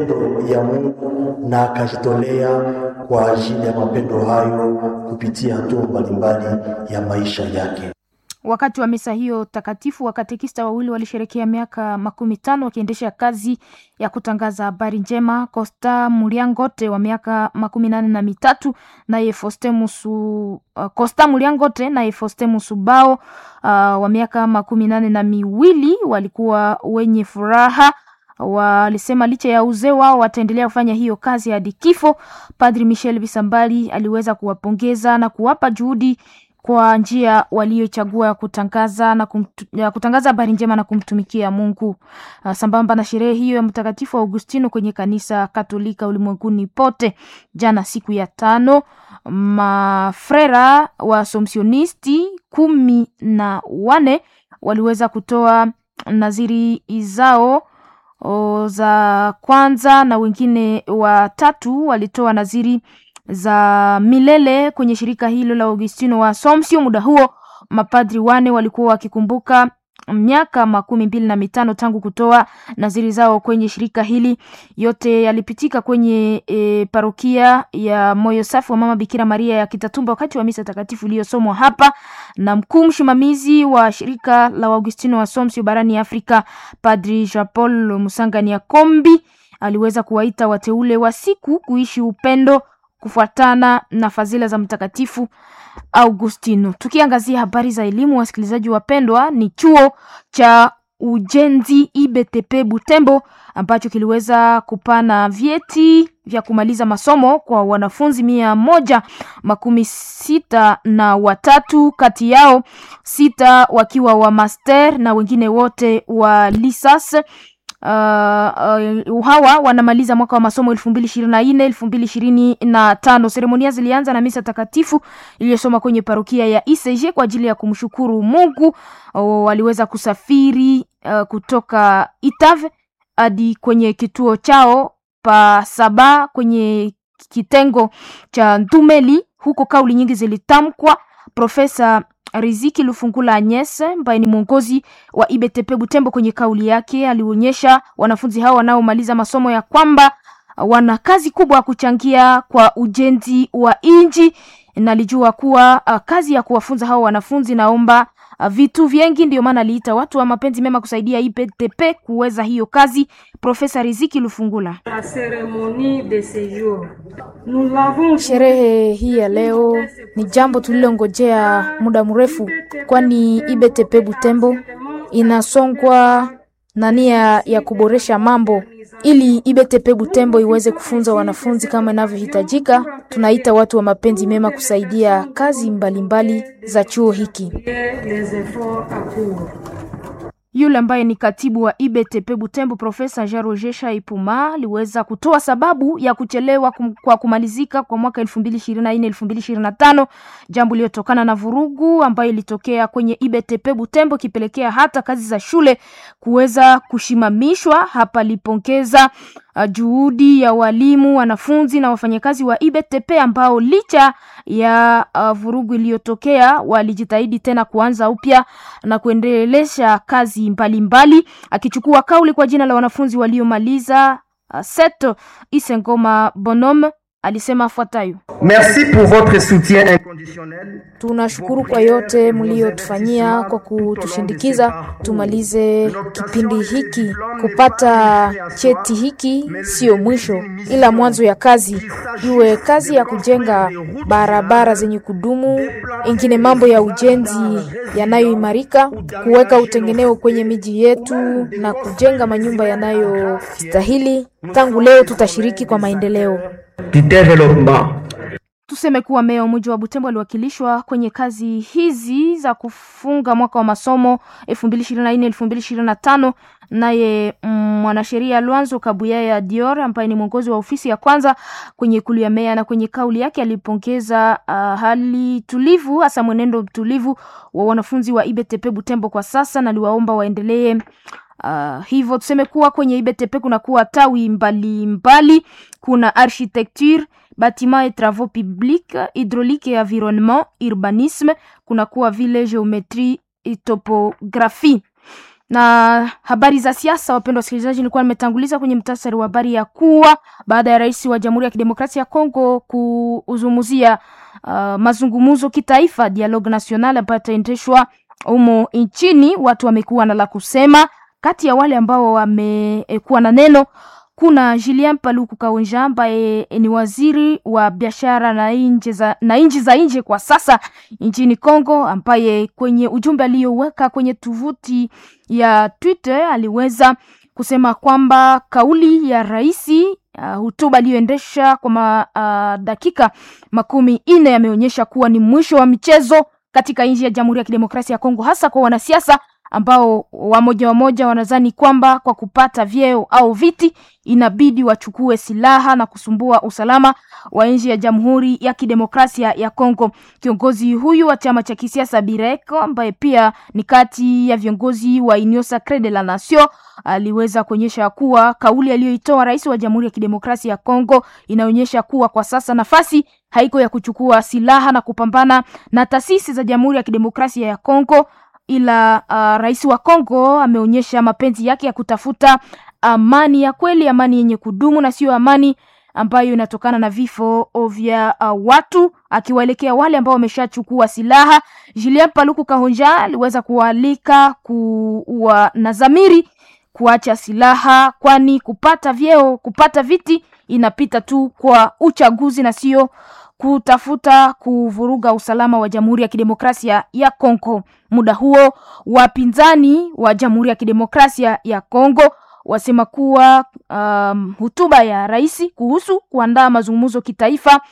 ya Mungu na akajitolea kwa ajili ya mapendo hayo kupitia hatua mbalimbali ya maisha yake. Wakati wa misa hiyo takatifu, wakatekista wawili walisherekea miaka makumi tano wakiendesha kazi ya kutangaza habari njema. Costa Muliangote wa miaka makumi nane na mitatu naye Fostemusu uh, Costa Muliangote naye Fostemusubao uh, wa miaka makumi nane na miwili walikuwa wenye furaha walisema licha ya uzee wao wataendelea kufanya hiyo kazi hadi kifo. Padri Michel Bisambali aliweza kuwapongeza na kuwapa juhudi kwa njia waliochagua ya kutangaza na kumtu, ya kutangaza habari njema na kumtumikia Mungu. Uh, sambamba na sherehe hiyo ya Mtakatifu Augustino kwenye kanisa Katolika ulimwenguni pote, jana siku ya tano, mafrera wa Asomsionisti kumi na wane waliweza kutoa naziri zao o, za kwanza na wengine watatu walitoa naziri za milele kwenye shirika hilo la Augustino wa Assumption. Muda huo mapadri wane walikuwa wakikumbuka miaka makumi mbili na mitano tangu kutoa naziri zao kwenye shirika hili. Yote yalipitika kwenye e, parokia ya Moyo Safi wa Mama Bikira Maria ya Kitatumba wakati wa misa takatifu iliyosomwa hapa na mkuu msimamizi wa shirika la Augustino wa Assumption barani Afrika, Padri Jean Paul Musangania Kombi aliweza kuwaita wateule wa siku kuishi upendo kufuatana na fadhila za Mtakatifu Augustino. Tukiangazia habari za elimu, wasikilizaji wapendwa, ni chuo cha ujenzi IBTP Butembo ambacho kiliweza kupana vyeti vya kumaliza masomo kwa wanafunzi mia moja makumi sita na watatu, kati yao sita wakiwa wa master na wengine wote wa lisas. Uh, uh, hawa wanamaliza mwaka wa masomo elfu mbili ishirini na nne elfu mbili ishirini na tano. Seremonia zilianza na misa takatifu iliyosoma kwenye parokia ya ICG kwa ajili ya kumshukuru Mungu. Uh, waliweza kusafiri uh, kutoka Itave hadi kwenye kituo chao pa Saba kwenye kitengo cha Ntumeli. Huko kauli nyingi zilitamkwa. Profesa Riziki Lufungula Agnes ambaye ni mwongozi wa IBTP Butembo, kwenye kauli yake alionyesha wanafunzi hao wanaomaliza masomo ya kwamba wana kazi kubwa ya kuchangia kwa ujenzi wa nchi, na alijua kuwa uh, kazi ya kuwafunza hao wanafunzi naomba uh, vitu vingi, ndio maana aliita watu wa mapenzi mema kusaidia IBTP kuweza hiyo kazi. Profesa Riziki Lufungula: sherehe hii ya leo ni jambo tulilongojea muda mrefu, kwani IBTP Butembo inasongwa na nia ya kuboresha mambo ili IBTP Butembo iweze kufunza wanafunzi kama inavyohitajika. Tunaita watu wa mapenzi mema kusaidia kazi mbalimbali mbali za chuo hiki. Yule ambaye ni katibu wa IBTP Butembo Profesa Jean Roger Shaipuma aliweza kutoa sababu ya kuchelewa kum, kwa kumalizika kwa mwaka 2024 2025, jambo lililotokana na vurugu ambayo ilitokea kwenye IBTP Butembo kipelekea hata kazi za shule kuweza kushimamishwa. Hapa alipongeza uh, juhudi ya walimu, wanafunzi na wafanyakazi wa IBTP ambao licha ya uh, vurugu iliyotokea walijitahidi tena kuanza upya na kuendelesha kazi mbalimbali mbali. Akichukua kauli kwa jina la wanafunzi waliomaliza uh, seto Isengoma Bonhomme alisema afuatayo: Merci pour votre soutien inconditionnel. Tunashukuru kwa yote mliotufanyia kwa kutushindikiza tumalize kipindi hiki. Kupata cheti hiki sio mwisho, ila mwanzo ya kazi, iwe kazi ya kujenga barabara zenye kudumu, ingine mambo ya ujenzi yanayoimarika, kuweka utengeneo kwenye miji yetu na kujenga manyumba yanayostahili. Tangu leo tutashiriki kwa maendeleo. Tuseme kuwa meya wa mji wa Butembo aliwakilishwa kwenye kazi hizi za kufunga mwaka wa masomo 2024 2025, naye mwanasheria mm, Lwanzo Kabuyaya Dior ambaye ni mwongozi wa ofisi ya kwanza kwenye ikulu ya meya, na kwenye kauli yake alipongeza uh, hali tulivu, hasa mwenendo mtulivu wa wanafunzi wa IBTP Butembo kwa sasa, na aliwaomba waendelee Uh, hivyo tuseme kuwa kwenye IBTP kuna kuwa tawi mbalimbali mbali. Kuna architecture bâtiment et travaux publics hydraulique et environnement urbanisme, kuna kuwa vile géométrie et topographie na habari za siasa, wapendwa wasikilizaji, nilikuwa nimetanguliza kwenye mtasari wa habari ya kuwa baada ya rais wa Jamhuri ya Kidemokrasia ya Kongo kuzungumzia uh, mazungumzo kitaifa dialogue national ambayo yataendeshwa humo nchini, watu wamekuwa na la kusema. Kati ya wale ambao wamekuwa na neno kuna Julien Paluku Kaonja ambaye ni waziri wa biashara na nchi za na nchi za nje kwa sasa nchini Kongo, ambaye kwenye ujumbe aliyoweka kwenye tovuti ya Twitter aliweza kusema kwamba kauli ya raisi uh, hotuba aliyoendesha kwa ma, uh, dakika makumi nne yameonyesha kuwa ni mwisho wa michezo katika nchi ya Jamhuri ya Kidemokrasia ya Kongo, hasa kwa wanasiasa ambao wamoja wamoja wanadhani kwamba kwa kupata vyeo au viti inabidi wachukue silaha na kusumbua usalama wa nchi ya Jamhuri ya Kidemokrasia ya Kongo. Kiongozi huyu wa chama cha kisiasa Bireko, ambaye pia ni kati ya viongozi wa Union Sacree de la Nation, aliweza kuonyesha kuwa kauli aliyoitoa rais wa Jamhuri ya Kidemokrasia ya Kongo inaonyesha kuwa kwa sasa nafasi haiko ya kuchukua silaha na kupambana na taasisi za Jamhuri ya Kidemokrasia ya Kongo ila uh, rais wa Kongo ameonyesha mapenzi yake ya kutafuta amani ya kweli, amani yenye kudumu na sio amani ambayo inatokana na vifo vya uh, watu, akiwaelekea wale ambao wameshachukua silaha. Julien Paluku Kahonja aliweza kualika kuwa na dhamiri kuacha silaha, kwani kupata vyeo, kupata viti inapita tu kwa uchaguzi na sio kutafuta kuvuruga usalama wa Jamhuri ya Kidemokrasia ya Kongo. Muda huo wapinzani wa Jamhuri ya Kidemokrasia ya Kongo wasema kuwa um, hotuba ya rais kuhusu kuandaa mazungumzo kitaifa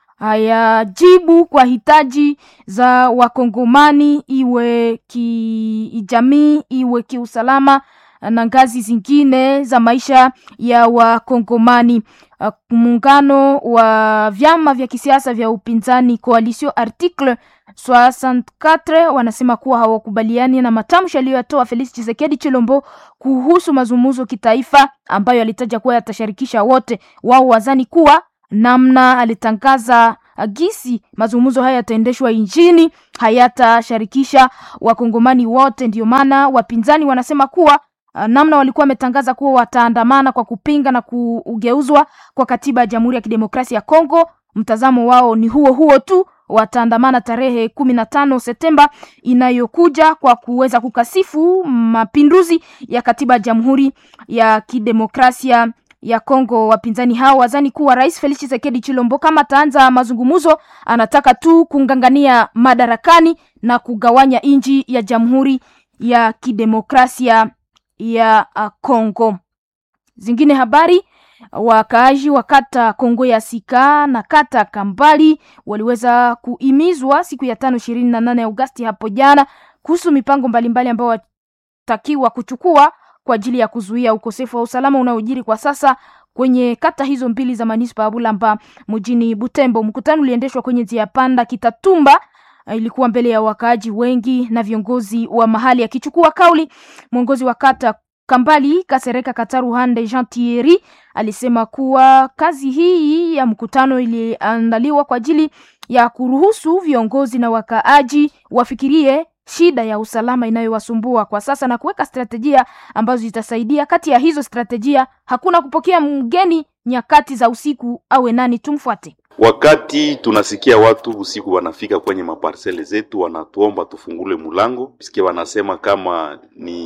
hayajibu kwa hitaji za Wakongomani, iwe kijamii, iwe kiusalama na ngazi zingine za maisha ya Wakongomani. Muungano wa vyama vya kisiasa vya upinzani Coalition Article 64 wanasema kuwa hawakubaliani na matamshi aliyoyatoa Felix Tshisekedi Chilombo kuhusu mazungumzo kitaifa ambayo alitaja kuwa yatashirikisha wote. Wao wazani kuwa namna alitangaza gisi mazungumzo haya yataendeshwa nchini hayatashirikisha wakongomani wote. Ndio maana wapinzani wanasema kuwa namna walikuwa wametangaza kuwa wataandamana kwa kupinga na kugeuzwa kwa katiba ya Jamhuri ya Kidemokrasia ya Kongo, mtazamo wao ni huo huo tu. Wataandamana tarehe kumi na tano Septemba inayokuja kwa kuweza kukasifu mapinduzi ya katiba ya Jamhuri ya Kidemokrasia ya Kongo. Wapinzani hao wazani kuwa Rais Felix Tshisekedi Chilombo kama ataanza mazungumzo, anataka tu kungangania madarakani na kugawanya nchi ya Jamhuri ya Kidemokrasia ya Kongo. Zingine habari, wakaaji wa kata Kongo ya Sika na kata Kambali waliweza kuimizwa siku ya tano ishirini na nane Agosti hapo jana kuhusu mipango mbalimbali ambayo watakiwa kuchukua kwa ajili ya kuzuia ukosefu wa usalama unaojiri kwa sasa kwenye kata hizo mbili za manispa ya Bulamba mjini Butembo. Mkutano uliendeshwa kwenye njia panda Kitatumba ilikuwa mbele ya wakaaji wengi na viongozi wa mahali. Akichukua kauli, mwongozi wa kata Kambali Kasereka Kataruhande Jean Thierry alisema kuwa kazi hii ya mkutano iliandaliwa kwa ajili ya kuruhusu viongozi na wakaaji wafikirie shida ya usalama inayowasumbua kwa sasa na kuweka strategia ambazo zitasaidia. Kati ya hizo strategia, hakuna kupokea mgeni nyakati za usiku awe nani. Tumfuate. Wakati tunasikia watu usiku wanafika kwenye maparsele zetu, wanatuomba tufungule mulango, sikia wanasema kama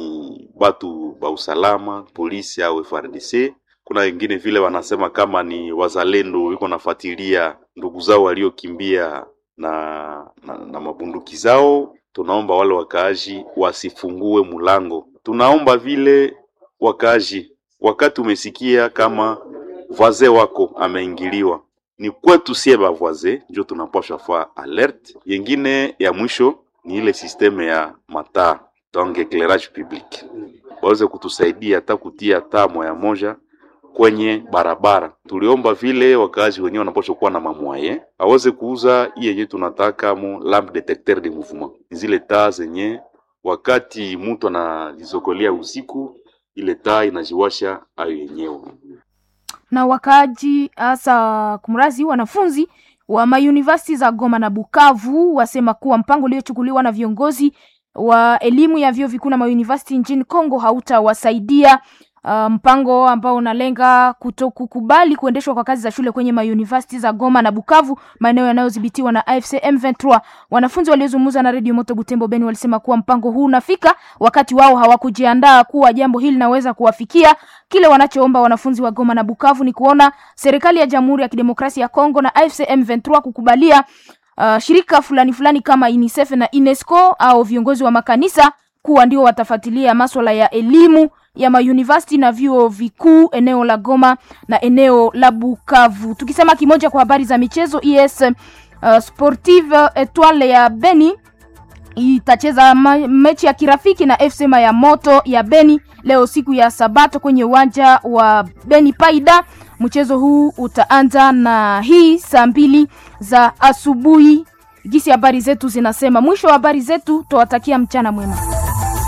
ni batu ba usalama, polisi au FARDC. Kuna wengine vile wanasema kama ni wazalendo wiko nafuatilia ndugu zao waliokimbia na, na, na mabunduki zao. Tunaomba wale wakaaji wasifungue mulango. Tunaomba vile wakaaji, wakati umesikia kama vaze wako ameingiliwa ni kwetu sie bavoise njo tunapasha fa alert. Yengine ya mwisho ni ile sisteme ya mataa donc eclairage public, waweze kutusaidia hata kutia taa moya moja kwenye barabara. Tuliomba vile wakaaji wenyewe wanapaswa kuwa na mamwaye aweze kuuza hii yenye tunataka mu lampe detecteur de mouvement, zile taa zenye wakati mtu anajizokolea usiku, ile taa inajiwasha ayo yenyewe na wakaaji hasa kumrazi wanafunzi wa mayunivasiti za Goma na Bukavu wasema kuwa mpango uliochukuliwa na viongozi wa elimu ya vyuo vikuu na mauniversity nchini Kongo hautawasaidia. Uh, mpango ambao unalenga kutokukubali kuendeshwa kwa kazi za shule kwenye mauniversity za Goma na Bukavu, maeneo yanayodhibitiwa na AFC M23. Wanafunzi waliozungumza na Radio Moto Butembo Beni walisema kuwa mpango huu unafika wakati wao hawakujiandaa kuwa jambo hili linaweza kuwafikia. Kile wanachoomba wanafunzi wa Goma na Bukavu ni kuona serikali ya Jamhuri ya Kidemokrasia ya Kongo na AFC M23 kukubalia uh, shirika fulani fulani kama UNICEF na UNESCO au viongozi wa makanisa kuwa ndio watafuatilia masuala ya elimu ya mauniversity na vyuo vikuu eneo la Goma na eneo la Bukavu. Tukisema kimoja kwa habari za michezo, ES uh, Sportive Etoile ya Beni itacheza mechi ya kirafiki na FC ya Moto ya Beni leo siku ya Sabato kwenye uwanja wa Beni Paida. Mchezo huu utaanza na hii saa mbili za asubuhi. Gisi habari zetu zinasema. Mwisho wa habari zetu, tuwatakia mchana mwema.